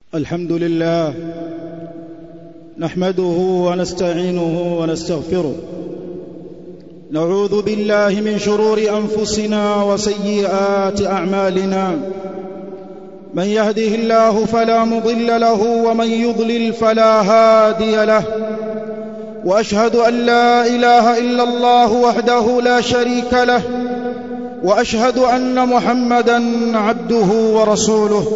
الحمد لله نحمده ونستعينه ونستغفره نعوذ بالله من شرور انفسنا وسيئات اعمالنا من يهده الله فلا مضل له ومن يضلل فلا هادي له واشهد ان لا اله الا الله وحده لا شريك له واشهد ان محمدا عبده ورسوله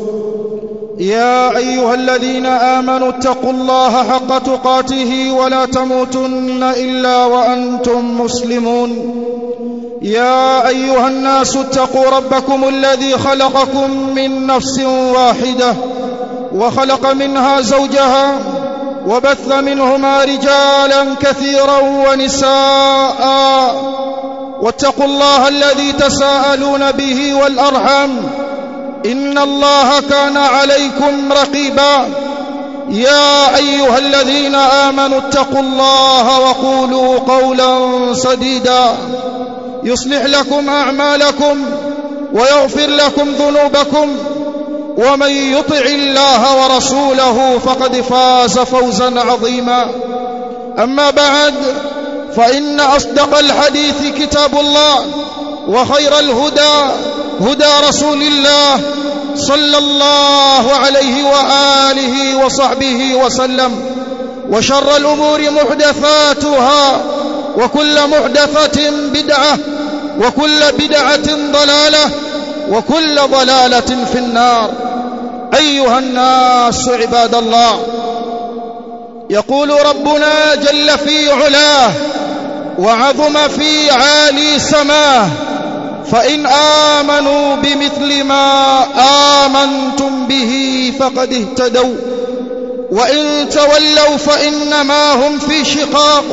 يا ايها الذين امنوا اتقوا الله حق تقاته ولا تموتن الا وانتم مسلمون يا ايها الناس اتقوا ربكم الذي خلقكم من نفس واحده وخلق منها زوجها وبث منهما رجالا كثيرا ونساء واتقوا الله الذي تساءلون به والارحام ان الله كان عليكم رقيبا يا ايها الذين امنوا اتقوا الله وقولوا قولا سديدا يصلح لكم اعمالكم ويغفر لكم ذنوبكم ومن يطع الله ورسوله فقد فاز فوزا عظيما اما بعد فان اصدق الحديث كتاب الله وخير الهدى هدى رسول الله صلى الله عليه واله وصحبه وسلم وشر الامور محدثاتها وكل محدثه بدعه وكل بدعه ضلاله وكل ضلاله في النار ايها الناس عباد الله يقول ربنا جل في علاه وعظم في عالي سماه فإن آمنوا بمثل ما آمنتم به فقد اهتدوا وإن تولوا فإنما هم في شقاق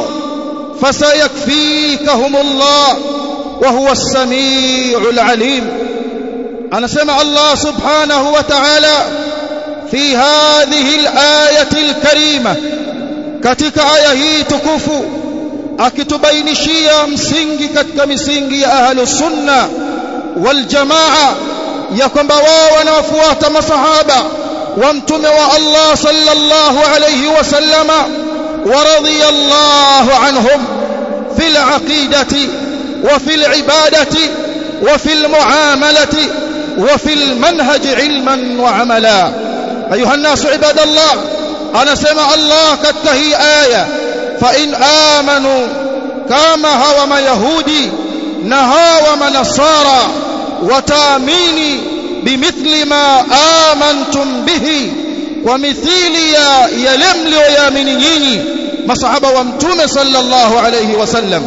فسيكفيكهم الله وهو السميع العليم أنا سمع الله سبحانه وتعالى في هذه الآية الكريمة katika aya hii tukufu akitubainishia msingi katika misingi ya ahlus sunna wal jamaa ya kwamba wao wanaofuata masahaba wa mtume wa Allah sallallahu alayhi wasallama wa radiyallahu anhum fil aqidati wa fil ibadati wa fil muamalati wa fil manhaj ilman wa amala ayuha الناس عباد الله anasema Allah katika hii aya فإن آمنوا كما هو ما يهودي نهاو منصارى وتاميني بمثل ما آمنتم به ومثيل يا يلمل ويامنيني مصحبة وامتم صلى الله عليه وسلم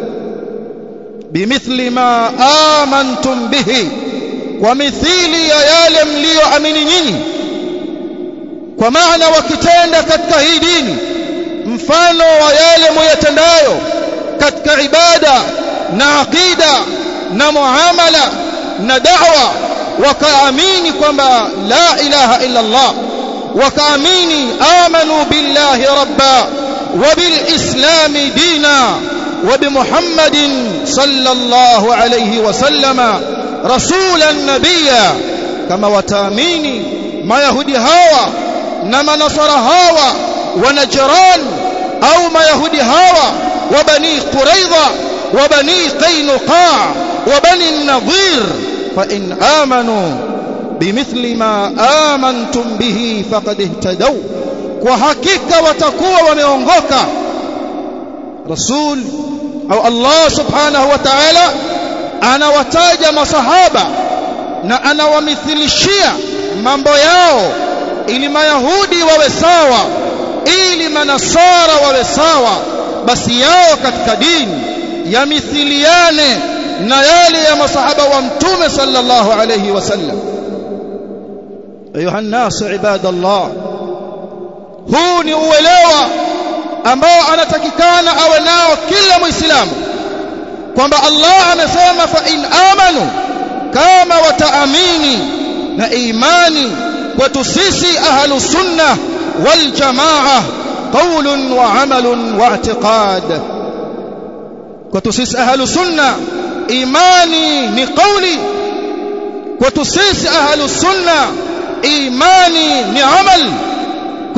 بمثل ما آمنتم به ومثيل يا يلمل ويامنيني ومعنى وكتين katika hii dini mfano wa yale muyatendayo katika ibada na aqida na muamala na da'wa wakaamini kwamba la ilaha illa Allah wakaamini amanu billahi rabba wa bil islami dina wa bi muhammadin sallallahu alayhi wa sallama rasulan nabiyya kama wataamini mayahudi hawa na manasara hawa ونجران أو ما يهودي هاوى وبني قريظة وبني قينقاع وبني النظير فإن آمنوا بمثل ما آمنتم به فقد اهتدوا وحقيقة وتقوى وميونغوكا رسول أو الله سبحانه وتعالى أنا وتاج مصحابة na anawamithilishia mambo yao ili mayahudi wawe sawa ili manasara wawe sawa basi yao katika dini yamithiliane na yale ya masahaba wa mtume sallallahu alayhi wasallam ayuha nas ibadallah huu ni uelewa ambao anatakikana awe nao kila muislamu kwamba Allah amesema fa in amanu kama wataamini na imani kwetu sisi ahlus sunnah والجماعة قول وعمل واعتقاد وتسيس أهل سنة إيماني نقولي وتسيس أهل السنة imani ni amal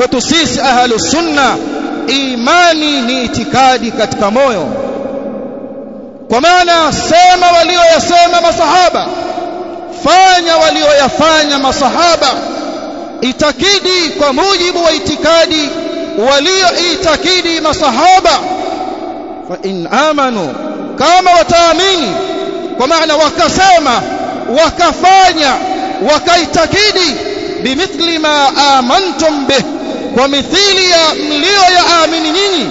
kwetu sisi ahlu sunna imani ni itikadi katika moyo kwa maana sema walioyasema masahaba fanya walioyafanya masahaba itakidi kwa mujibu wa itikadi walioitakidi masahaba fa in amanu kama wataamini kwa maana wakasema wakafanya wakaitakidi bimithli ma amantum bih kwa mithili ya mlioyaamini nyinyi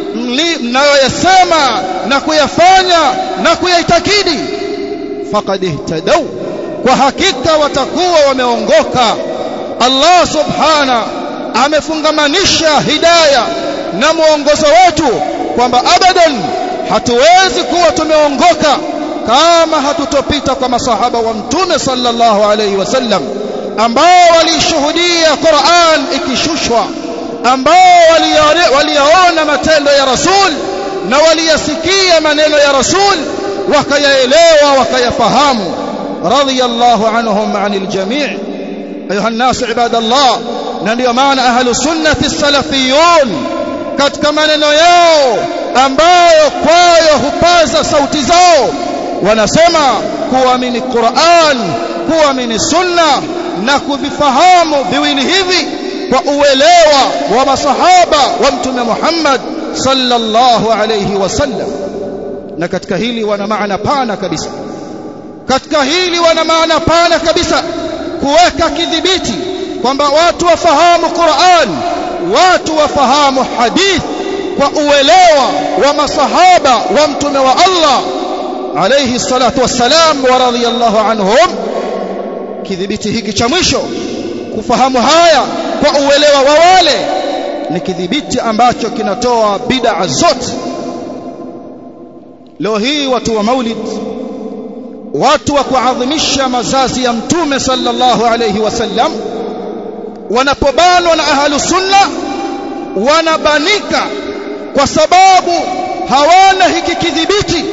mnayoyasema na kuyafanya na kuyaitakidi faqad ihtadaw kwa hakika watakuwa wameongoka Allah subhana amefungamanisha hidaya na mwongozo wetu kwamba abadan hatuwezi kuwa tumeongoka kama hatutopita kwa masahaba wa mtume sallallahu alayhi wasallam ambao walishuhudia Qur'an ikishushwa ambao waliyaona matendo ya Rasul na waliyasikia maneno ya Rasul wakayaelewa wakayafahamu radiyallahu anhum anil jami' ayuha an-nas ibadallah na ndio maana ahlu sunnati salafiyun katika maneno yao ambayo kwayo hupaza sauti zao wanasema kuamini Qur'an kuamini sunna na kuvifahamu viwili hivi kwa uelewa wa masahaba wa mtume Muhammad sallallahu alayhi wasallam na katika hili wana maana pana kabisa katika hili wana maana pana kabisa kuweka kidhibiti kwamba watu wafahamu Qur'an watu wafahamu hadith kwa uelewa wa masahaba wa mtume wa Allah alayhi salatu wassalam wa radiyallahu anhum kidhibiti hiki cha mwisho kufahamu haya kwa uelewa wa wale ni kidhibiti ambacho kinatoa bid'a zote leo hii watu wa maulid watu wa kuadhimisha mazazi ya mtume sallallahu alayhi wasallam wanapobanwa na ahlu sunna wanabanika kwa sababu hawana hiki kidhibiti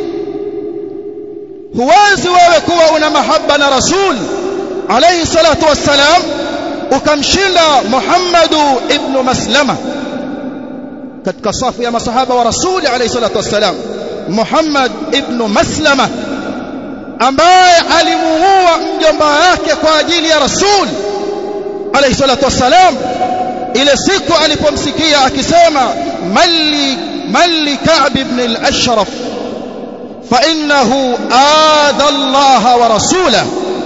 huwezi wewe kuwa una mahaba na rasul alayhi salatu wassalam ukamshinda Muhammadu ibn Maslama katika safu ya masahaba wa rasuli alayhi salatu wassalam Muhammad ibn Maslama ambaye alimuua mjomba wake kwa ajili ya rasul alayhi salatu wassalam ile siku alipomsikia akisema mali mali Ka'b ibn al-Ashraf fa innahu adha Allah wa rasulahu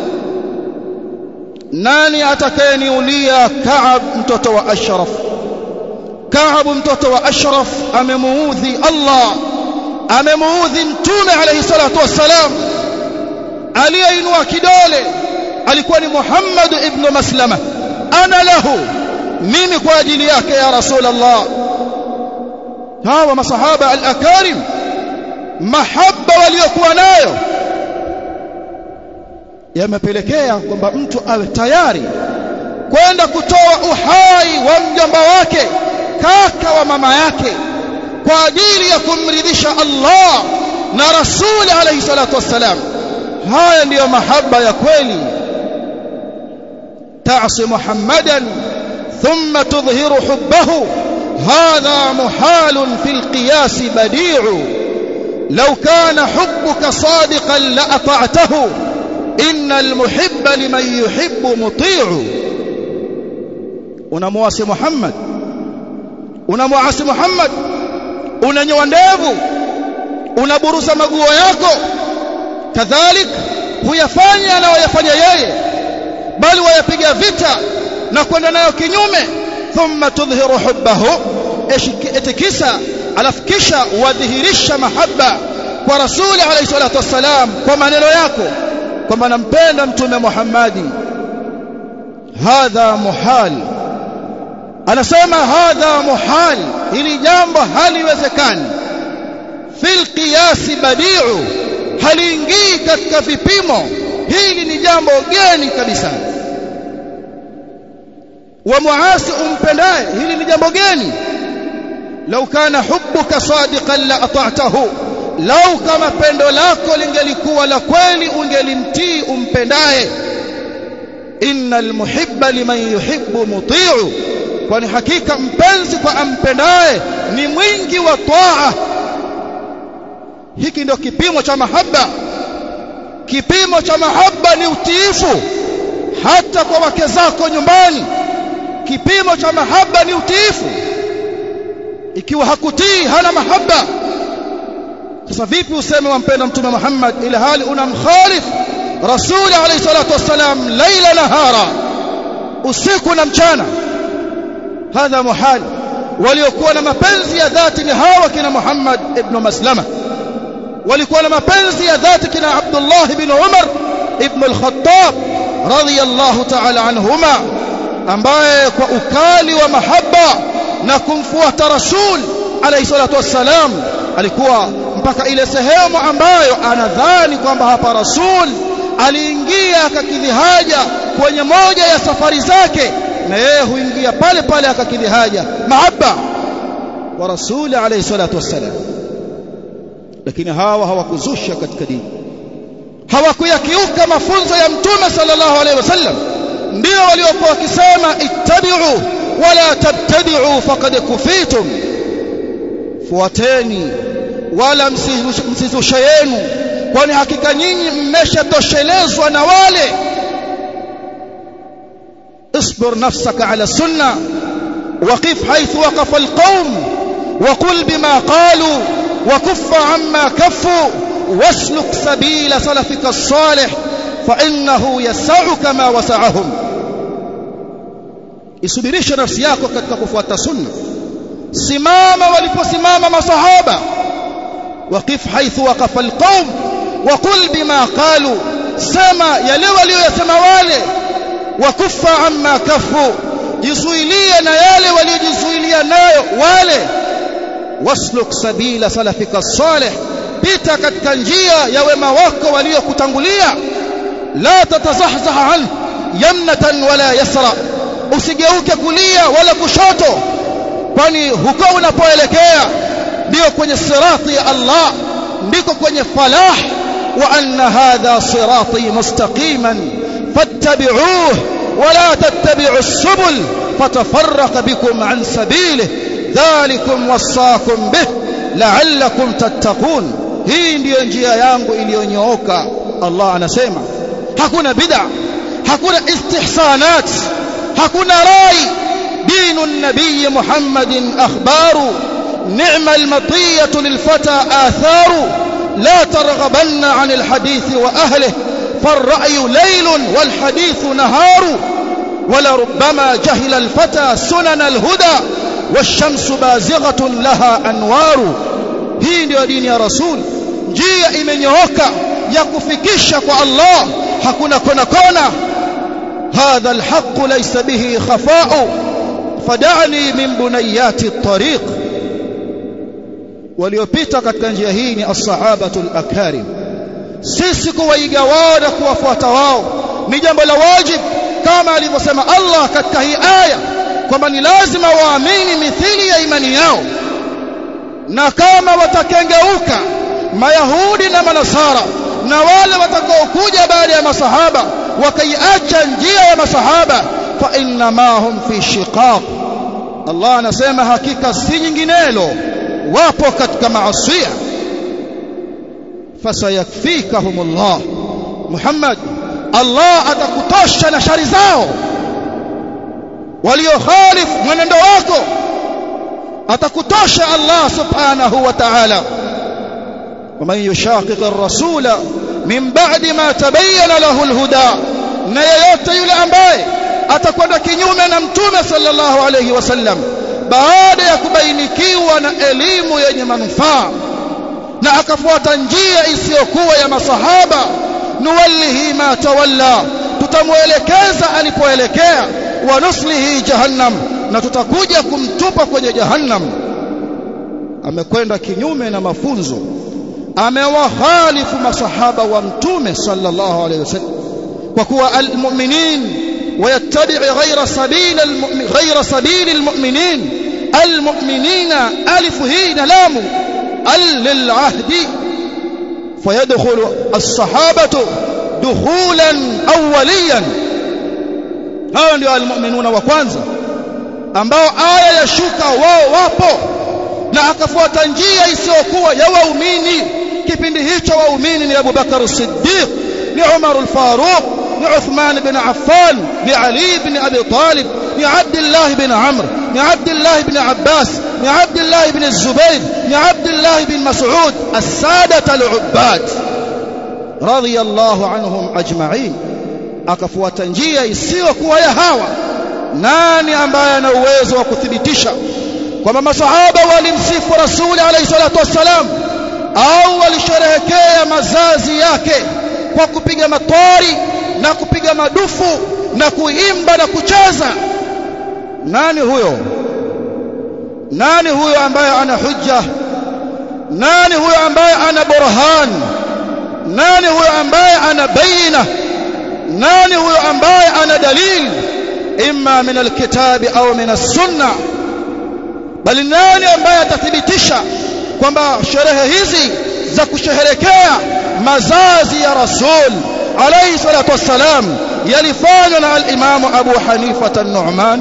nani atakayeniulia Ka'b mtoto wa Ashraf Ka'b mtoto wa Ashraf amemuudhi Allah amemuudhi mtume alayhi salatu wassalam aliyeinua kidole alikuwa ni Muhammad ibn Maslama ana lahu mimi kwa ajili yake ya Rasulullah hawa masahaba al-akarim mahabba waliokuwa nayo yamepelekea kwamba mtu awe tayari kwenda kutoa uhai wa mjomba wake kaka wa mama yake kwa ajili ya kumridhisha Allah na Rasuli alayhi salatu wassalam haya ndiyo mahaba ya kweli ta'si Muhammadan thumma tudhhiru hubbahu hadha muhalun fil qiyas badi'u law kana hubbuka sadiqan la ata'tahu innal muhibba liman yuhibbu muti'u unamwasi Muhammad unamwasi Muhammad unanyoa ndevu unaburuza maguo yako kadhalik huyafanya anayoyafanya yeye bali wayapiga vita na kwenda nayo kinyume thumma tudhhiru hubbahu etikisa alafu kisha wadhihirisha mahaba kwa rasuli alayhi salatu wassalam kwa maneno yako kwamba nampenda mtume Muhammadi hadha muhal anasema hadha muhal hili jambo haliwezekani fil qiyas badi'u haliingii katika vipimo hili ni jambo geni kabisa wa muasi umpendaye hili ni jambo geni lau kana hubbuka sadiqan la ata'tahu lau kama pendo lako lingelikuwa la kweli ungelimtii umpendaye innal muhibba liman yuhibbu muti'u kwani hakika mpenzi kwa ampendaye ni mwingi wa taa hiki ndio kipimo cha mahaba kipimo cha mahaba ni utiifu hata kwa wake zako nyumbani kipimo cha mahaba ni utiifu ikiwa hakutii hana mahaba sasa vipi useme wampenda mtume Muhammad ila hali unamkhalif rasuli alayhi salatu wassalam laila nahara usiku na mchana hadha muhal waliokuwa na mapenzi ya dhati ni hawa kina Muhammad ibn Maslama walikuwa na mapenzi ya dhati kina Abdullah ibn Umar ibn al-Khattab radiyallahu ta'ala anhuma ambaye kwa ukali wa mahaba na kumfuata rasul alayhi salatu wassalam alikuwa mpaka ile sehemu ambayo anadhani kwamba hapa rasul aliingia akakidhi haja kwenye moja ya safari zake na yeye huingia pale pale akakidhi haja mahaba wa rasul alayhi salatu wassalam lakini hawa hawakuzusha katika dini hawakuyakiuka mafunzo ya mtume sallallahu alaihi wasallam ndio waliokuwa wakisema ittabi'u wala tabtadi'u faqad kufitum fuateni wala msizushe yenu kwani hakika nyinyi mmeshatoshelezwa na wale اصبر نفسك على السنة وقف حيث وقف القوم وقل بما قالوا وكف عما كفوا واسلك سبيل سلفك الصالح فإنه يسعك ما وسعهم isubirishe nafsi yako katika kufuata sunna simama waliposimama masahaba waqif haithu waqafa alqaum waqul bima qalu sema yale waliyosema wale wakufa amma kafu jizuilie na yale waliojizuilia nayo wale wasluk sabila salafika salih pita katika njia ya wema wako waliokutangulia la tatazahzaha an yamnatan wala yasra usigeuke kulia wala kushoto kwani huko unapoelekea ndio kwenye sirati ya Allah ndiko kwenye falah wa anna hadha sirati mustaqiman fattabi'uhu ولا تتبعوا السبل فتفرق بكم عن سبيله ذلكم وصاكم به لعلكم تتقون hii ndiyo njia yangu iliyonyooka Allah anasema hakuna bid'a hakuna istihsanat hakuna rai dinu nabiy Muhammadin akhbaru ni'ma al-matiyatu lilfata atharu la targhabanna 'an al-hadith wa ahlihi فالرأي ليل والحديث نهار ولربما جهل الفتى سنن الهدى والشمس بازغة لها أنوار hii ndio dini ya rasul njia imenyooka ya kufikisha kwa Allah hakuna kona kona hadha alhaq laysa bihi khafa'u fad'ani min bunayati at-tariq waliopita katika njia hii ni as-sahabatu al-akarim sisi kuwaiga wao na kuwafuata wao ni jambo la wajib kama alivyosema Allah katika hii aya kwamba ni lazima waamini mithili ya imani yao na kama watakengeuka mayahudi na manasara na wale watakaokuja baada ya masahaba wakaiacha njia ya masahaba fa inna ma hum fi shiqaq Allah anasema hakika si nyinginelo wapo katika maasiya fasayakfikahum Allah Muhammad Allah atakutosha na shari zao waliokhalifu mwenendo wako atakutosha Allah subhanahu wa ta'ala ومن يشاقق الرسول من بعد ما تبين له الهدى na yeyote yule ambaye atakwenda kinyume na mtume sallallahu alayhi wasallam baada ya kubainikiwa na elimu yenye manufaa na akafuata njia isiyokuwa ya masahaba nuwallihi ma tawalla tutamuelekeza alipoelekea wa nuslihi jahannam na tutakuja kumtupa kwenye jahannam amekwenda kinyume na mafunzo amewahalifu masahaba wa mtume sallallahu alayhi wasallam kwa kuwa almu'minin ويتبع غير سبيل المؤمن غير سبيل المؤمنين المؤمنين ألف هين لام ال للعهد فيدخل الصحابة دخولا أوليا هؤلاء ndio almu'minuna wa kwanza ambao aya ya shuka wao wapo na akafuata njia isiyokuwa ya waumini kipindi hicho waumini ni Abu Bakar as-Siddiq ni Umar al-Faruq ni Uthman bin Affan ni Ali bin Abi Talib ni Abdullah bin Amr ni Abdullah bin Abbas ni Abdullah bin Zubair ni Abdullah bin Mas'ud as-sadat al-ubbad radiyallahu anhum ajma'in akafuata njia isiyokuwa ya hawa nani ambaye ana uwezo wa kuthibitisha kwamba masahaba walimsifu rasuli alayhi salatu wassalam au walisherehekea mazazi yake kwa kupiga matwari na kupiga madufu na kuimba na kucheza nani huyo nani huyo ambaye ana hujja nani huyo ambaye ana burhan nani huyo ambaye ana baina nani huyo ambaye ana dalil imma min alkitabi au min as-sunnah bali nani ambaye atathibitisha kwamba sherehe hizi za kusherehekea mazazi ya rasul alayhi salatu wassalam yalifanywa na al-Imam Abu Hanifa an-Nu'man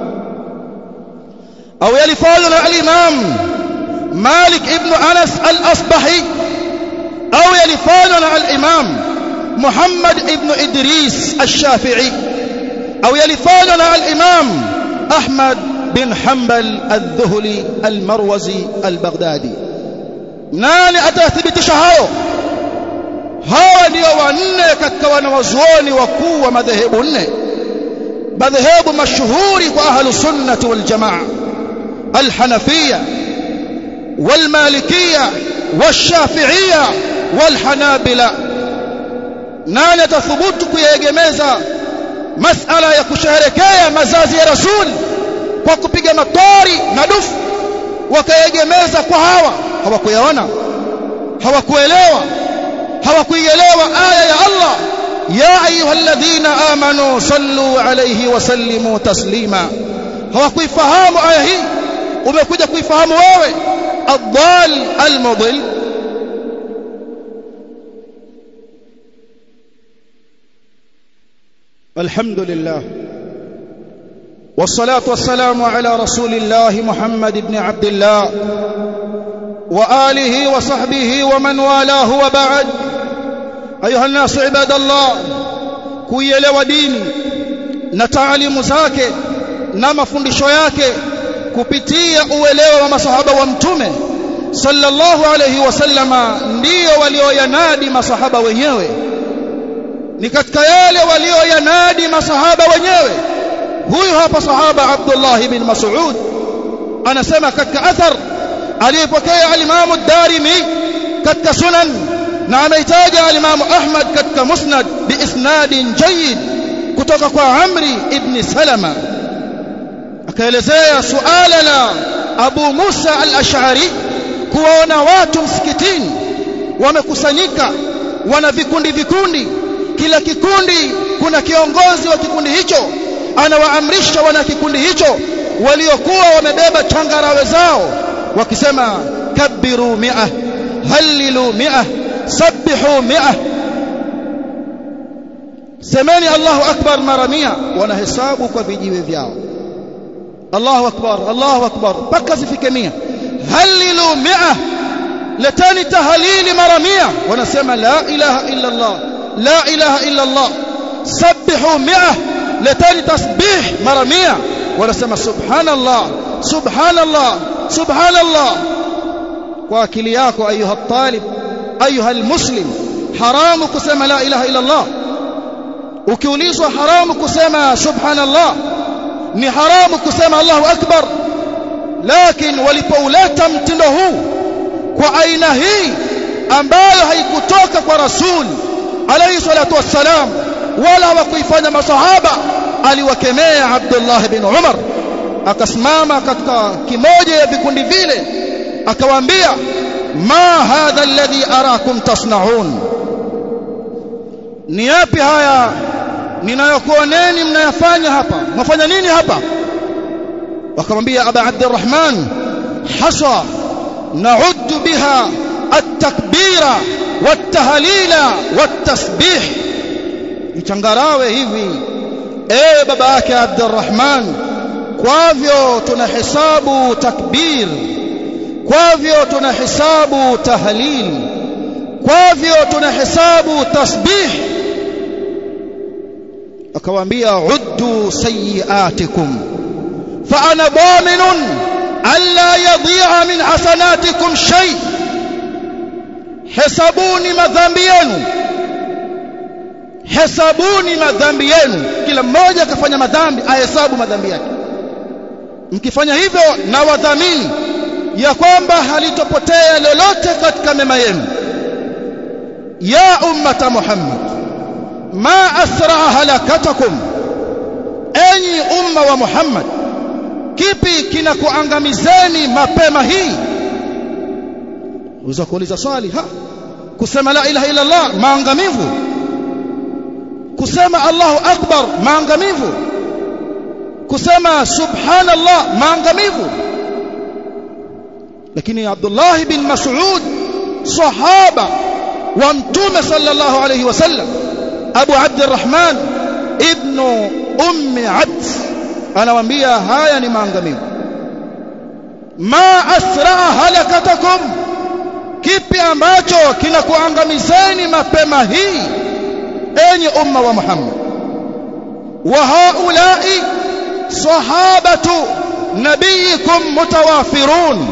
au yalifanywa na al-Imam Malik ibn Anas al-Asbahi au yalifanywa na al-Imam Muhammad ibn Idris al-Shafi'i au yalifanywa na al-Imam Ahmad bin Hanbal al-Dhuhli al-Marwazi al-Baghdadi nani atathibitisha hayo hawa ndio wanne katika wanawazuoni wakuu wa madhehebu nne madhehebu mashuhuri kwa ahlu sunnati wal jamaa al-Hanafiyya wal-Malikiyya wash-Shafi'iyya wal-Hanabila nani atathubutu kuyegemeza masala ya kusherehekea mazazi ya rasul kwa kupiga matori na dufu wakaegemeza kwa hawa hawakuyaona hawakuelewa hawakuielewa aya ya Allah ya ayyuhalladhina amanu sallu alayhi wa sallimu taslima hawakuifahamu aya hii umekuja kuifahamu wewe adhal almudil الحمد لله والصلاة والسلام على رسول الله محمد بن عبد الله وآله وصحبه ومن والاه وبعد أيها الناس عباد الله kuielewa dini na taalimu zake na mafundisho yake kupitia uelewa wa masahaba wa mtume sallallahu alayhi wasallama ndiyo walioyanadi masahaba wenyewe ni katika yale walioyanadi masahaba wenyewe huyu hapa sahaba Abdullah ibn Mas'ud anasema katika athar aliyepokea al-Imam ad-Darimi katika sunan na ameitaja al-Imam Ahmad katika musnad biisnadin jayyid kutoka kwa Amri ibn Salama akaelezea suala la Abu Musa al-Ash'ari kuwaona watu msikitini wamekusanyika wana vikundi vikundi kila kikundi kuna kiongozi wa kikundi hicho anawaamrisha wana kikundi hicho waliokuwa wamebeba changarawe zao wakisema kabiru mi'a halilu mi'a sabbihu mi'a semeni Allahu akbar mara mia wanahesabu kwa vijiwe vyao Allahu akbar Allahu akbar mpaka zifike mia halilu mi'a letani tahalili mara mia wanasema la ilaha illa Allah la ilaha illa Allah sabbihu mi'a letani tasbih mara mia wanasema subhanallah subhanallah subhanallah kwa akili yako ayuha talib ayuha almuslim haramu kusema la ilaha illa Allah ukiulizwa haramu kusema subhanallah ni haramu kusema Allahu akbar lakini walipouleta mtindo huu kwa aina hii ambayo haikutoka kwa rasul alayhi salatu wassalam wala hawakuifanya masahaba aliwakemea Abdullah bin Umar akasimama katika kimoja ya vikundi vile akawaambia ma hadha alladhi arakum tasnaun ni yapi haya ninayokuoneni mnayafanya hapa mnafanya nini hapa wakamwambia aba abdurrahman hasa na'uddu biha at-takbira wat-tahlila wat-tasbih ichangarawe hivi ewe baba yake abdurrahman kwavyo tunahesabu takbir kwavyo tunahesabu tahlil kwavyo tunahesabu tasbih akawaambia uddu sayiatikum fa ana daminun alla yadhi'a min hasanatikum shay hesabuni madhambi yenu hesabuni madhambi yenu kila mmoja akafanya madhambi ahesabu madhambi yake mkifanya hivyo na wadhamini ya kwamba halitopotea lolote katika mema yenu ya ummata muhammad ma asra halakatakum enyi umma wa muhammad kipi kinakuangamizeni mapema hii unaweza kuuliza swali ha kusema la ilaha illa allah maangamivu kusema Allahu akbar maangamivu kusema subhanallah maangamivu lakini Abdullah bin Mas'ud sahaba wa mtume sallallahu alayhi wasallam Abu Abdurrahman ibn ummi Abd anawaambia haya ni maangamivu ma asra halakatakum kipi ambacho kinakuangamizeni mapema hii enyi umma wa Muhammad wa haulai sahabatu nabiyikum mutawafirun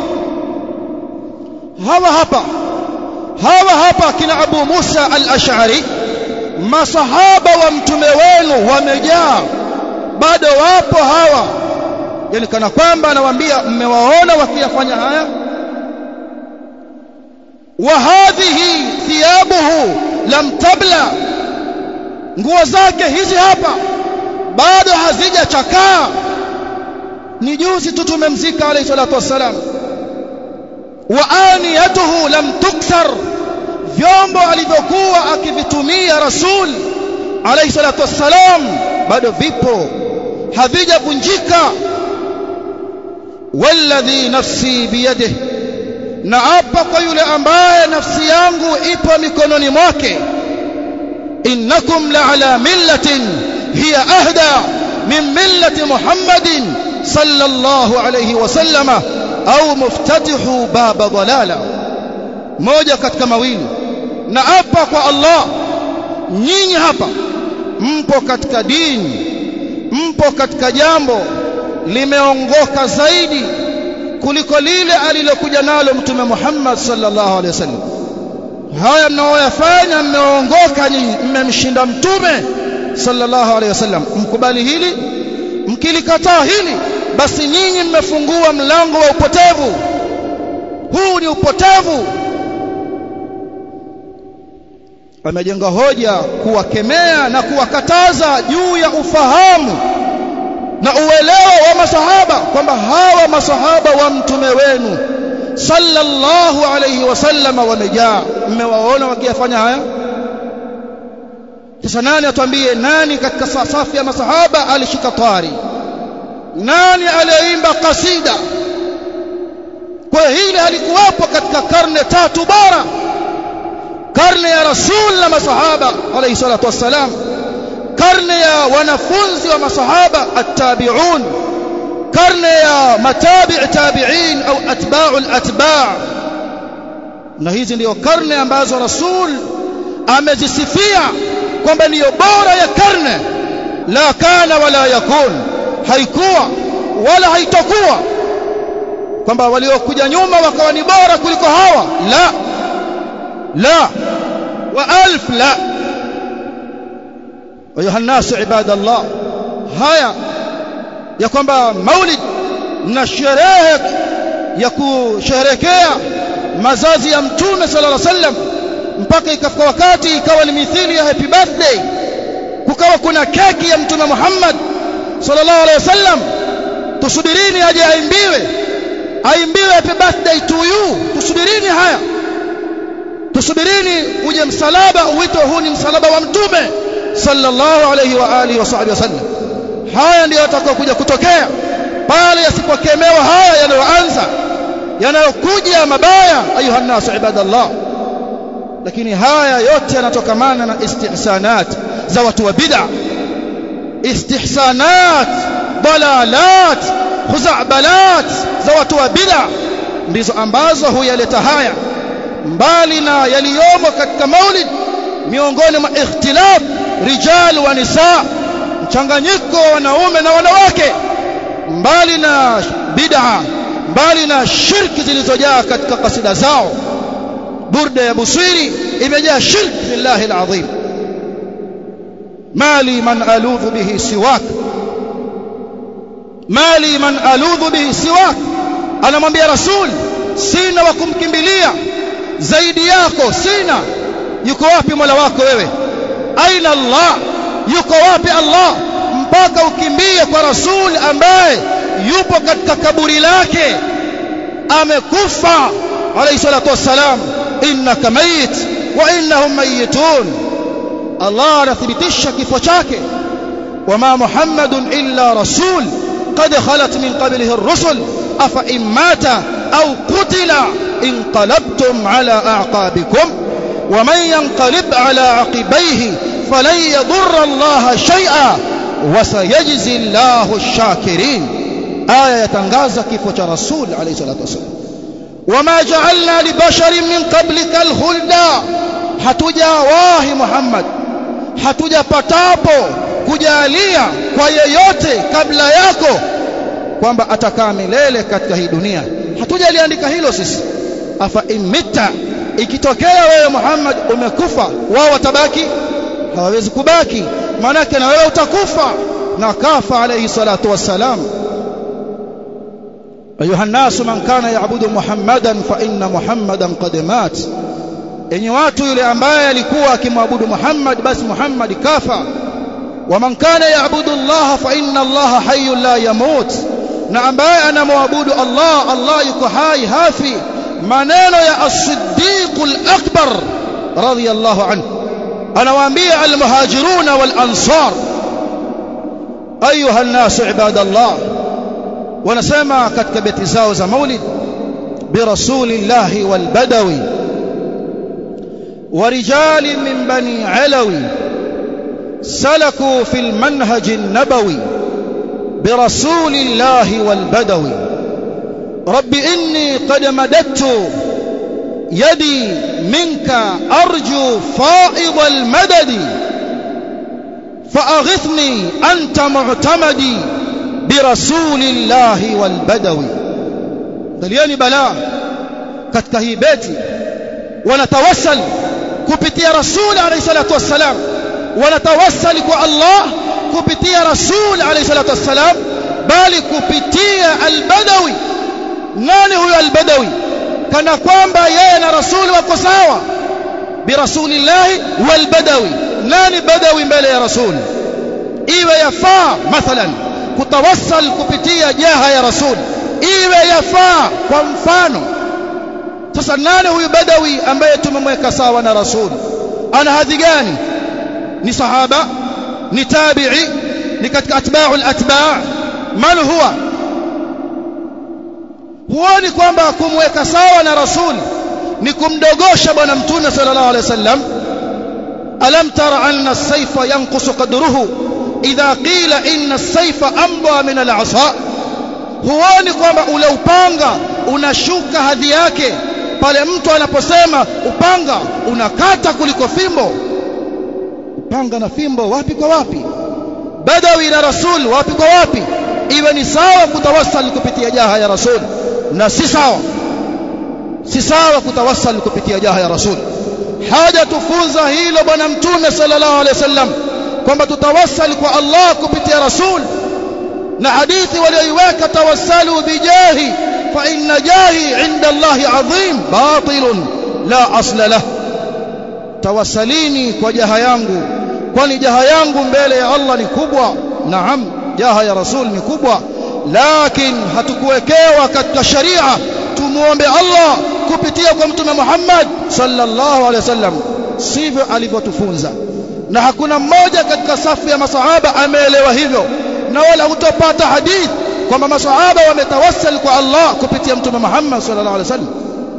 hawa hapa hawa hapa kina Abu Musa al-Ash'ari masahaba wa mtume wenu wamejaa bado wapo hawa yani kana kwamba anawaambia mmewaona wakiyafanya haya wa hadhihi thiyabuhu lam tabla nguo zake hizi hapa bado hazijachakaa ni juzi tu tumemzika alayhi salatu wassalam wa aniyatuhu lam tuksar vyombo alivyokuwa akivitumia rasul alayhi salatu wassalam bado vipo havijavunjika walladhi nafsi biyadihi na hapa kwa yule ambaye nafsi yangu ipo mikononi mwake innakum la'ala millatin hiya ahda min millati muhammadin sallallahu alayhi wasallama au muftatihu baba dhalala moja katika mawili na hapa kwa Allah nyinyi hapa mpo katika dini mpo katika jambo limeongoka zaidi kuliko lile alilokuja nalo mtume Muhammad sallallahu alaihi wasallam haya mnaoyafanya mmeongoka nyinyi mmemshinda mtume sallallahu alaihi wasallam mkubali hili mkilikataa hili basi nyinyi mmefungua mlango wa upotevu huu ni upotevu amejenga hoja kuwakemea na kuwakataza juu ya ufahamu na uelewa wa masahaba kwamba hawa masahaba wa mtume wenu sallallahu alayhi wasallam wamejaa mmewaona wakiyafanya haya sasa nani atuambie nani katika safu ya masahaba alishika tari nani aliyeimba kasida kwa hili halikuwapo katika karne tatu bora karne ya rasul na masahaba alayhi salatu wassalam karne ya wanafunzi wa masahaba at-tabi'un karne ya matabi' tabi'in au atba'u al-atba' na hizi ndio karne ambazo rasul amezisifia kwamba ndiyo bora ya karne la kana wala yakun haikuwa wala haitakuwa kwamba waliokuja nyuma wakawa ni bora kuliko hawa la la wa alf la ayuha الناس عباد الله haya ya kwamba maulid na sherehe ya kusherekea mazazi ya mtume sallallahu alaihi wasallam mpaka ikafika wakati ikawa ni mithili ya happy birthday kukawa kuna keki ya mtume Muhammad sallallahu alaihi wasallam tusubirini aje aimbiwe aimbiwe happy birthday to you tusubirini haya tusubirini uje msalaba uitwe huu ni msalaba wa mtume sallallahu alayhi wa alihi wa sahbihi wasallam haya ndiyo yatakayokuja kutokea pale yasipokemewa haya yanayoanza yanayokuja mabaya ayuha nasu ibadallah lakini haya yote yanatokamana na istihsanat za watu wa bid'a istihsanat dalalat khuzambalat za watu wa bid'a ndizo ambazo huyaleta haya mbali na yaliyomo katika maulid miongoni mwa ikhtilaf rijal wa nisa mchanganyiko wa wanaume na wanawake mbali na bid'a mbali na shirki zilizojaa katika kasida zao burda ya busiri imejaa shirki billahi alazim mali man aludhu bihi siwak mali man aludhu bihi siwak anamwambia rasul sina wa kumkimbilia zaidi yako sina yuko wapi mola wako wewe aina allah yuko wapi allah mpaka ukimbie kwa rasul ambaye yupo katika kaburi lake amekufa alayhi salatu wassalam innaka mayit wa innahum mayitun Allah anathibitisha kifo chake wama muhammadun illa rasul qad khalat min qablihi ar-rusul afa in mata aw qutila inqalabtum ala a'qabikum ومن ينقلب على عقبيه فلن يضر الله شيئا وسيجزي الله الشاكرين آية يتنغاز كيف رسول عليه الصلاة والسلام وما جعلنا لبشر من قبلك الخلد hatujawahi Muhammad hatujapatapo kujalia kwa yeyote kabla yako kwamba atakaa milele katika hii dunia hatujaliandika hilo sisi afa imita ikitokea wewe Muhammad umekufa wao watabaki hawawezi kubaki maanake na wewe utakufa na kafa alayhi salatu wassalam ayuha nasu man kana yaabudu muhammadan fa inna muhammadan qad mat enyi watu yule ambaye alikuwa akimwabudu Muhammad basi Muhammad kafa wa man kana yaabudu Allah fa inna Allah hayyun la yamut na ambaye anamwabudu Allah Allah yuko hai hafi maneno ya as-siddiq al-akbar radiyallahu anhu anawaambia al-muhajirun wal-ansar ayuha an-nas ibadallah wanasema katika beti zao za maulid bi rasulillahi wal badawi ورجال من بني علوي سلكوا في المنهج النبوي برسول الله والبدوي رب إني قد مددت يدي منك أرجو فائض المدد فأغثني أنت معتمدي برسول الله والبدوي دلياني بلاء كتكهي بيتي ونتوسل kupitia rasul alayhi salatu wassalam wanatawassali kwa Allah kupitia rasul alayhi salatu wassalam bali kupitia albadawi nani huyo albadawi kana kwamba yeye na rasul wako sawa birasulillahi walbadawi nani badawi mbele ya rasul iwe yafaa mathalan kutawassal kupitia jaha ya rasul iwe yafaa kwa mfano sasa nani huyu badawi ambaye tumemweka sawa na rasul ana hadhi gani ni sahaba ni tabi'i ni katika atba'u al-atba' man huwa huoni kwamba kumweka sawa na rasul ni kumdogosha bwana mtume sallallahu alaihi wasallam alam tara anna as-sayfa yanqusu qadruhu idha qila inna as-sayfa amba min al-'asa huoni kwamba ule upanga unashuka hadhi yake pale mtu anaposema upanga unakata kuliko fimbo upanga na fimbo wapi kwa wapi badawi na rasul wapi kwa wapi iwe ni sawa kutawassal kupitia jaha ya rasul na si sawa si sawa kutawassal kupitia jaha ya rasul haja tufunza hilo bwana mtume sallallahu alaihi wasallam kwamba tutawassal kwa Allah kupitia rasul na hadithi walioiweka tawassalu bijahi fa inna jahi inda Allah adhim batilun la asla lah tawassalini kwa jaha yangu kwani jaha yangu mbele ya Allah ni kubwa naam jaha ya rasul ni kubwa lakini hatukuwekewa katika sharia tumuombe Allah kupitia kwa mtume Muhammad sallallahu alaihi wasallam sivyo alivyotufunza na hakuna mmoja katika safu ya masahaba ameelewa hivyo na wala hutopata hadith kwamba masahaba wametawassal kwa Allah kupitia mtume Muhammad sallallahu alaihi wasallam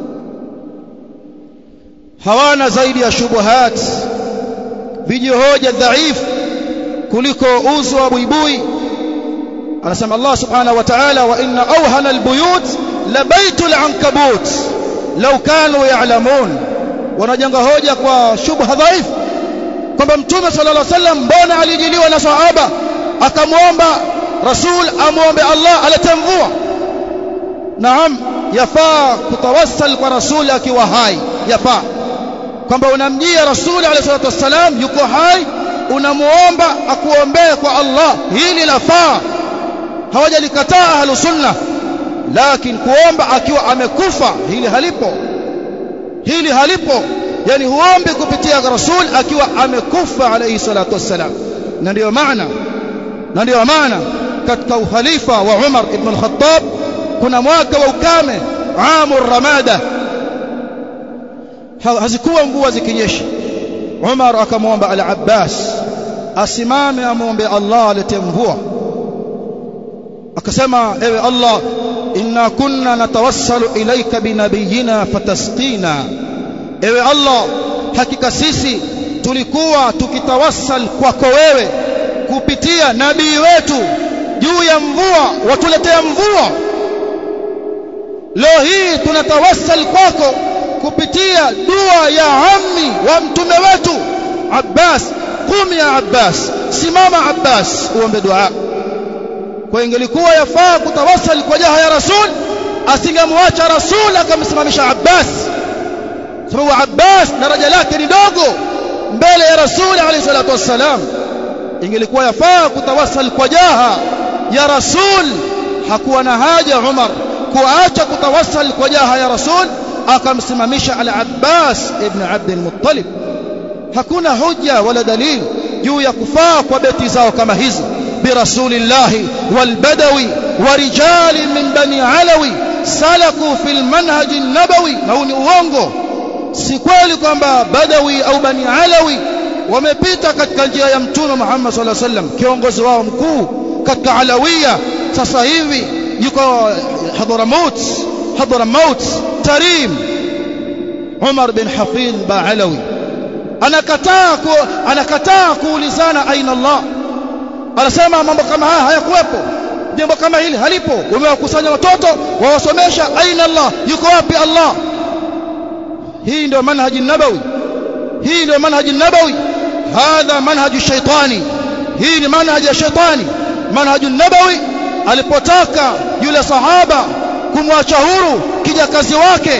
hawana zaidi ya shubuhat vijihoja dhaifu kuliko uzo wa buibui anasema Allah subhanahu wa ta'ala wa inna awhana albuyut la baitul ankabut law kanu ya'lamun wanajenga hoja kwa shubha dhaifu kwamba mtume sallallahu alaihi wasallam mbona alijiliwa na sahaba akamwomba rasul amwombe Allah alete mvua naam yafaa kutawassal kwa rasul akiwa hai yafaa kwamba unamjia rasul alayhi salatu wasallam yuko hai unamuomba akuombee kwa Allah hili lafaa hawajalikataa ahlu sunna lakini kuomba akiwa amekufa hili halipo hili halipo yani huombi kupitia rasul akiwa amekufa alayhi salatu wassalam na ndio maana na ndio maana katika ukhalifa wa Umar ibn al-Khattab kuna mwaka wa ukame amu ramada hazikuwa mvua zikinyesha Umar akamwomba al-Abbas asimame amwombe Allah alete mvua akasema ewe Allah inna kunna natawassalu ilayka binabiyina fatasqina ewe Allah hakika sisi tulikuwa tukitawassal kwako wewe kupitia nabii wetu juu ya mvua watuletea mvua leo hii tunatawassal kwako kupitia dua ya ammi wa mtume wetu Abbas qum ya Abbas simama Abbas uombe dua kwa ingelikuwa yafaa kutawassal kwa jaha ya rasul asingemwacha rasul akamsimamisha Abbas sababu Abbas daraja lake ni dogo mbele ya rasul alayhi salatu wassalam ingelikuwa yafaa kutawassal kwa jaha ya rasul hakuwa na haja Umar kuacha kutawassal kwa jaha ya rasul akamsimamisha al-Abbas ibn Abd al-Muttalib hakuna hujja wala dalili juu ya kufaa kwa beti zao kama hizi birasulillahi walbadawi warijali min bani alawi salaku fil manhaj an-nabawi na huu ni uongo si kweli kwamba badawi au bani alawi wamepita katika njia ya mtume Muhammad sallallahu alaihi wasallam kiongozi wao mkuu katika alawiya sasa hivi yuko Hadramaut Hadramaut Tarim Umar bin Hafidh Baalawi anakataa ku, anakataa kuulizana aina Allah anasema mambo kama haya hayakuwepo jambo kama hili halipo umewakusanya watoto wawasomesha aina Allah yuko wapi Allah hii ndio manhaji nabawi hii ndio manhaji nabawi hadha manhaju shaitani hii ni manhaji ya shaitani manhaju nabawi alipotaka yule sahaba kumwacha huru kijakazi wake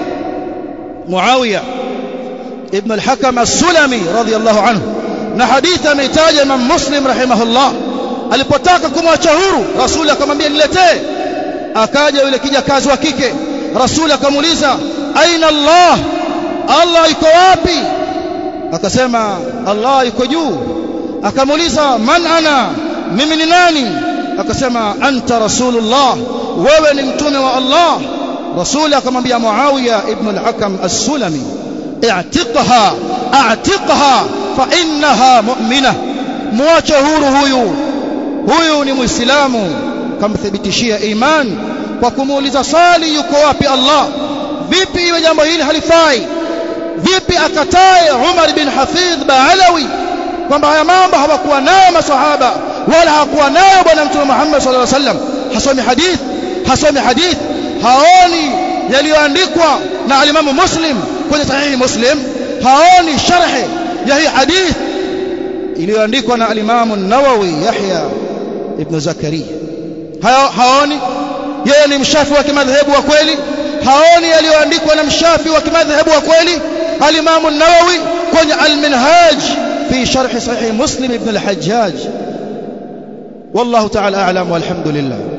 Muawiya ibn al-Hakam as-Sulami radiyallahu anhu na hadithi ameitaja Imam Muslim rahimahullah alipotaka kumwacha huru Rasul akamwambia niletee akaja yule kijakazi wa kike Rasul akamuuliza aina Allah Allah yuko wapi akasema Allah yuko juu akamuuliza man ana mimi ni nani akasema anta rasulullah wewe ni mtume wa Allah rasul akamwambia Muawiya ibn al-Hakam as-Sulami i'tiqha a'tiqha fa innaha mu'mina muache huru huyu huyu ni muislamu kamthibitishia iman kwa kumuuliza swali yuko wapi Allah vipi iwe jambo hili halifai vipi akatae Umar bin Hafidh Baalawi kwamba haya mambo hawakuwa nayo maswahaba wala hakuwa nayo bwana mtume Muhammad sallallahu alaihi wasallam hasomi hadith hasomi hadith haoni yaliyoandikwa na alimamu Muslim kwenye sahihi Muslim haoni sharhi ya hii hadith iliyoandikwa na alimamu Nawawi Yahya ibn Zakaria haoni yeye ni mshafi wa kimadhehebu wa kweli haoni yaliyoandikwa na mshafi wa kimadhehebu wa kweli alimamu Nawawi kwenye al-Minhaj في شرح صحيح مسلم ابن الحجاج والله تعالى أعلم والحمد لله